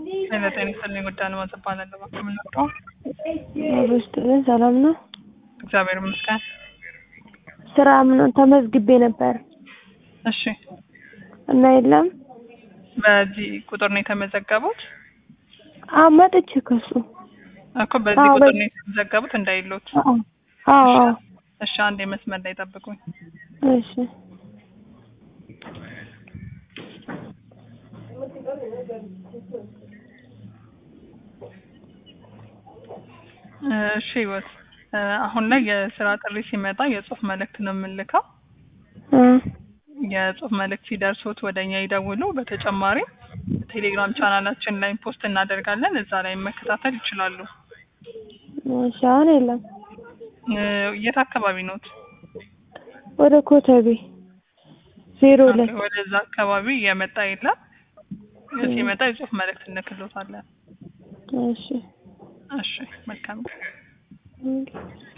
ለጤና ይስጥልኝ ጉዳይ ነው እባላለሁ። የምንወደው አብሮስጥልን ሰላም ነው። እግዚአብሔር ይመስገን። ስራ ምን ተመዝግቤ ነበር እሺ፣ እና የለም በዚህ ቁጥር ነው የተመዘገቡት? አዎ መጥቼ ከሱ እኮ በዚህ አዎ፣ ቁጥር በ- ነው የተመዘገቡት እንዳይሉት። አዎ አዎ አዎ። እሺ፣ አንድ የመስመር ላይ ጠብቁኝ። እሺ እሺ ህይወት፣ እ፣ አሁን ላይ የስራ ጥሪ ሲመጣ የጽሁፍ መልእክት ነው የምንልከው። እ፣ የጽሁፍ መልእክት ሲደርሱት ወደ እኛ ይደውሉ። በተጨማሪም ቴሌግራም ቻናላችን ላይ ፖስት እናደርጋለን። እዛ ላይ መከታተል ይችላሉ። እሺ አሁን የለም እ፣ የት አካባቢ ኖት? ወደ ኮተቤ ዜሮ ሁለት ወደዛ አካባቢ የመጣ የለም። ሲመጣ የጽሁፍ መልእክት እንልክሎታለን። እሺ እሺ፣ መልካም እ